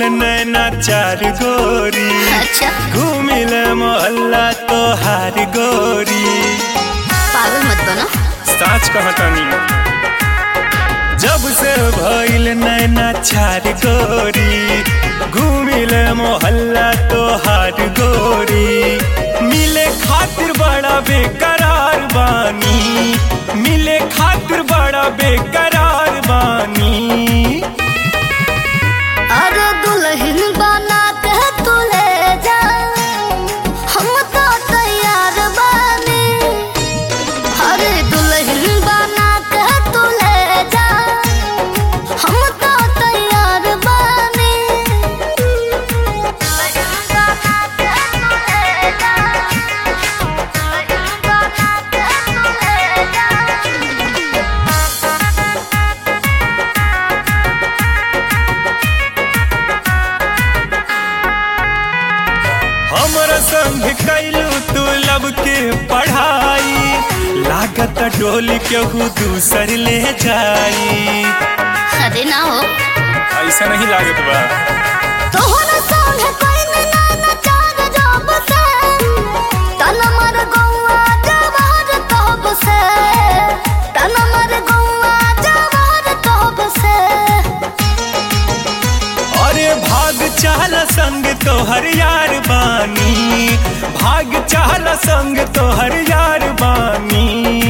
नैना चार गोरी अच्छा घूमिल मोहल्ला तोहार गोरी पागल मत बनो साच कहतनी जब से भइल नैना चार गोरी घूमिल मोहल्ला तोहार गोरी मिले खातिर बड़ा बेकरार बानी मिले खातिर बड़ा बेकरार बानी अरे दुल्हन बना के तू ले जा हम तो तैयार बानी अरे दुल्हन बना के तू ले जा हम तो तैयार बानी दुल्हन बना के तू ले जा दुल्हन बना के तू ले जा हमरा संग कैलू तू लब के पढ़ाई लागत डोली केहू दूसर ले जाई अरे ना हो ऐसा नहीं लागत बा तोहरा संग कोई ना ना चार जब से तन मर गौआ जवार तब से तन मर गौआ जवार तब से अरे भाग चाल संग तोहर यार बानी भाग चाल संग तोहर यार बानी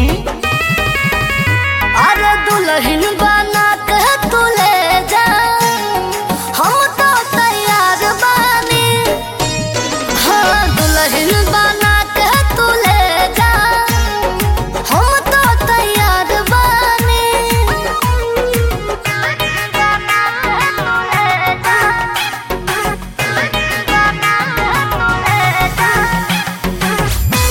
अरे दुल्हन बना के तू ले जा हम तो तैयार बानी हाँ दुल्हन बना के तू ले जा हम तो तैयार बानी दुल्हन बना के तू ले जा दुल्हन बना के तू ले जा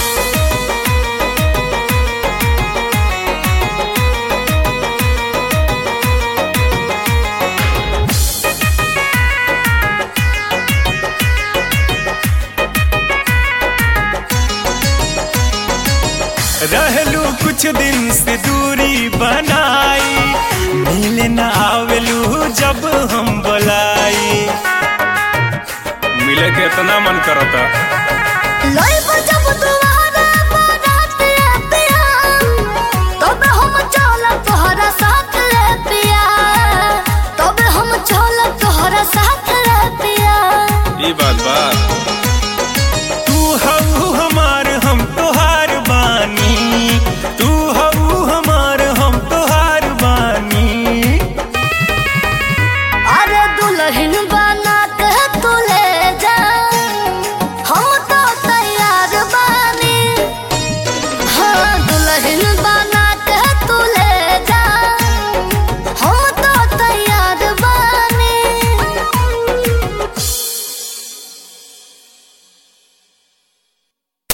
रहलू कुछ दिन से दूरी बनाई मिले न आवेलू जब हम बुलाई मिले के इतना मन करता लइब जब दुआरे बारात ले पिया, तबे हम चलब तोहरा साथ ले पिया। तबे हम चलब तोहरा साथ ले पिया। ये बात बा तू हऊ हमार हम तोहार बानी तू हऊ हमार हम तोहार बानी अरे दुल्हन बना के तू ले जा, हम तो तैयार बानी। हाँ, दुल्हन बना